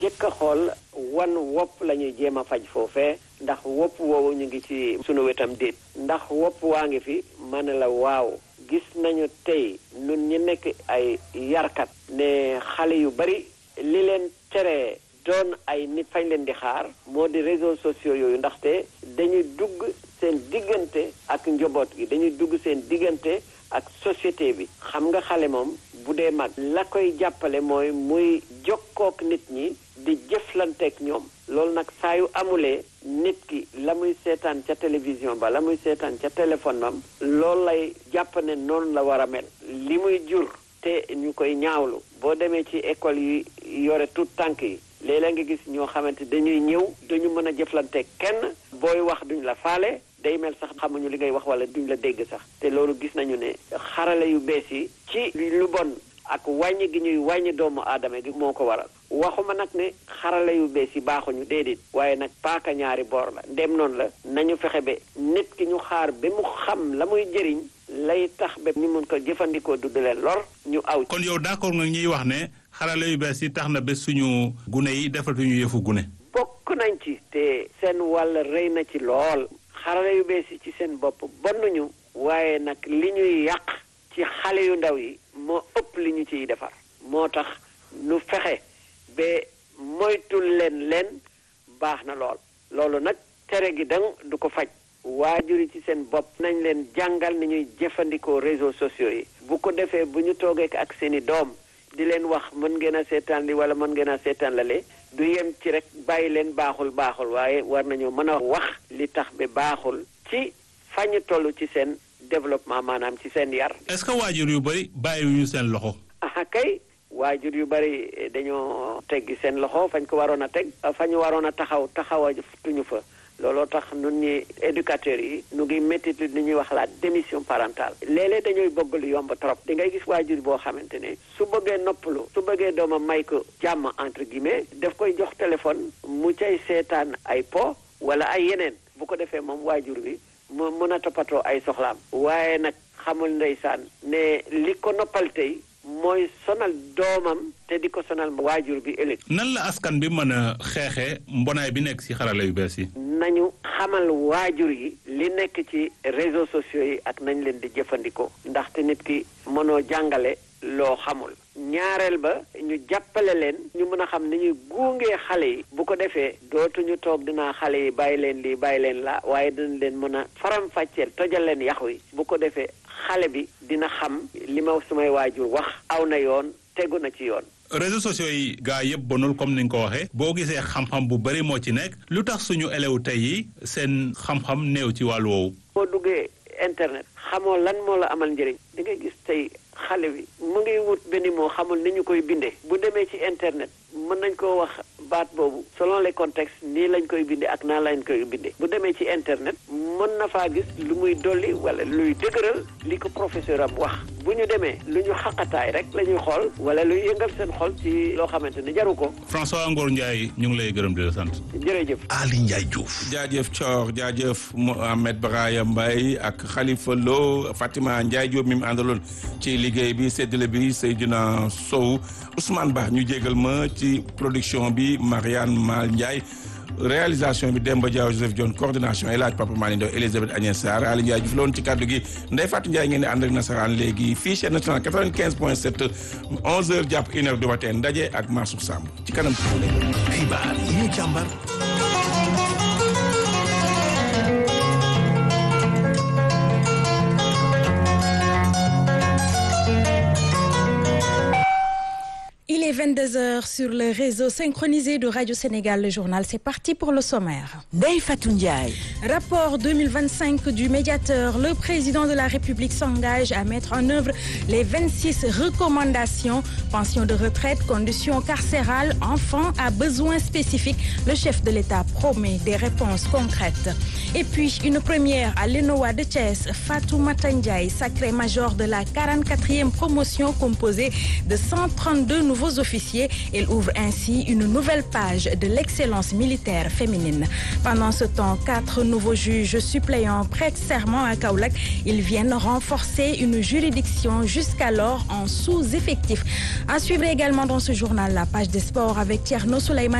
jëkk a xool wan wopp la ñuy jéem a faj foofee ndax wopp woowu ñu ngi ci sunu wetam déet ndax wopp waa ngi fi ma ne la waaw gis nañu tey nun ñi nekk ay yarkat ne xale yu bari li leen tere doon ay nit fañ leen di xaar moo di réseaux sociaux yooyu ndaxte dañuy dugg seen diggante ak njaboot gi dañuy dugg seen diggante ak société bi xam nga xale moom bu dee mag la koy jàppale mooy muy jokkook nit ñi di jëflanteek ñoom loolu nag saa yu amulee nit ki la muy seetaan ca télévision ba la muy seetaan ca téléphone am loolu lay jàpp ne noonu la war a mel li muy jur te ñu koy ñaawlu boo demee ci école yi yore tout tànk yi léeg-léeg nga gis ñoo xamante dañuy ñëw duñu mën a jëflanteek kenn booy wax duñ la faale day mel sax xamuñu li ngay wax wala duñ la dégg sax te loolu gis nañu ne xarale yu bees yi ci lu bon ak wàññi gi ñuy wàññi doomu aadama gi moo ko waral waxuma nag ne xarale yu bees yi baaxuñu déedéet waaye nag paaka ñaari boor la ndem noonu la nañu fexe ba nit ki ñu xaar ba mu xam la muy jëriñ lay tax ba ñu mun ko jëfandikoo du leen lor ñu aw. kon yow d'accord nga ñuy wax ne xarale yu bees yi tax na ba suñu gune yi defatuñu yëfu gune. bokk nañ ci te seen wàll rëy na ci lool. xarale yu bees yi ci seen bopp bonnuñu waaye nag li ñuy yàq ci xale yu ndaw yi moo ëpp li ñu ciy defar moo tax nu fexe ba moytul leen leen baax na lool loolu nag tere gi dang du ko faj waajur yi ci seen bopp nañ leen jàngal ni ñuy jëfandikoo réseaux sociaux yi bu ko defee bu ñu toogee ak seeni doom di leen wax mën ngeen a seetaan li wala mën ngeen a seetaan lale du yem ci rek bàyyi leen baaxul baaxul waaye war nañoo mën a wax li tax ba baaxul ci fañu toll ci seen développement maanaam ci seen yar. est-ce que waajur yu bari bàyyiwuñu seen loxo. ah kay waajur yu bari dañoo teggi seen loxo fañ ko waroon a teg fañu waroon a taxaw taxawatuñu fa. looloo tax nun ñi éducateurs yi nu ngi métti li ñuy wax la démission parentale léeg-léeg dañooy bëgg lu yomb trop di ngay gis waajur boo xamante ne su bëggee noppalu su bëggee doomam may ko jàmm entre guillemets daf koy jox téléphone mu cay seetaan ay po wala ay yeneen bu ko defee moom waajur bi mu mën a toppatoo ay soxlaam waaye nag xamul ndeysaan ne li ko noppal tey mooy sonal doomam te di ko sonal waajur bi ëllëg. nan la askan bi mën a xeexee mbonaay bi nekk ci xarala yu bees yi. nañu xamal waajur yi li nekk ci réseaux sociaux yi ak nañ leen di jëfandikoo ndaxte nit ki mënoo jàngale loo xamul ñaareel ba ñu jàppale leen ñu mën a xam ni ñuy guungee xale yi bu ko defee dootuñu toog dinaa xale yi bàyyi leen lii bàyyi leen la waaye dinañ leen mën a faram-fàcceel tojal leen yax wi bu ko defee xale bi dina xam li ma sumay waajur wax aw na yoon tegu na ci yoon réseaux sociaux yi gaa yëpp bonul comme ni nga ko waxee boo gisee xam-xam bu bari moo ci nekk lu tax suñu élèves tey yi seen xam-xam néew ci wàllu woowu. boo duggee internet xamoo lan moo la amal njëriñ di nga gis tey xale bi mu ngi wut benn moo xamul ni ñu koy bindee bu demee ci internet mën nañ koo wax baat boobu selon les contextes nii lañ koy bindee ak naa lañ koy bindee bu demee ci internet mën na faa gis lu muy dolli wala luy dëgëral li ko professeur am wax bu ñu demee lu ñu xaqataay rek la ñuy xool wala luy yëngal seen xol ci loo xamante ne jaru ko. François Ngor Ndiaye ñu ngi lay gërëm di la sant. jërëjëf. Ali Ndiaye Diouf. jaajëf Thior jaajëf Mohamed Brahima Mbaye ak Khalifa Lo Fatima Ndiaye Diop mi mu àndaloon ci liggéey bi séddale bi Seydina Sow Ousmane Ba ñu jégal ma ci production bi Marianne Mal Ndiaye réalisation bi Demba Diaw Joseph Dione coordination El Hadj Papa Malick Ndaw Elisabeth Agnès Sarr Ali Ndiaye Diouf la woon ci kàddu gi Ndeye Fatou Ndiaye ngeen di ànd ak nasaraan léegi fii chaîne nationale 95 point 7 11h jàpp 1h du matin ndaje ak Mansour Samb ci kanam ci xibaar yi ñu càmbar. Il est 22h sur le réseau synchronisé de Radio Sénégal. Le journal, c'est parti pour le sommaire. Ndeye Fatou Ndiaye. Rapport 2025 du médiateur. Le président de la République s'engage à mettre en œuvre les 26 recommandations. Pension de retraite, conditions carcérales, enfants à besoins spécifiques. Le chef de l'État promet des réponses concrètes. Et puis, une première à l'ENOA de Thiès. Fatou Matandjaï, sacré major de la 44e promotion composée de 132 nouveaux sous-officiers. Elle ouvre ainsi une nouvelle page de l'excellence militaire féminine. Pendant ce temps, quatre nouveaux juges suppléants prêtent serment à Kaolack. Ils viennent renforcer une juridiction jusqu'alors en sous-effectif. À suivre également dans ce journal la page des sports avec Tierno Souleymane.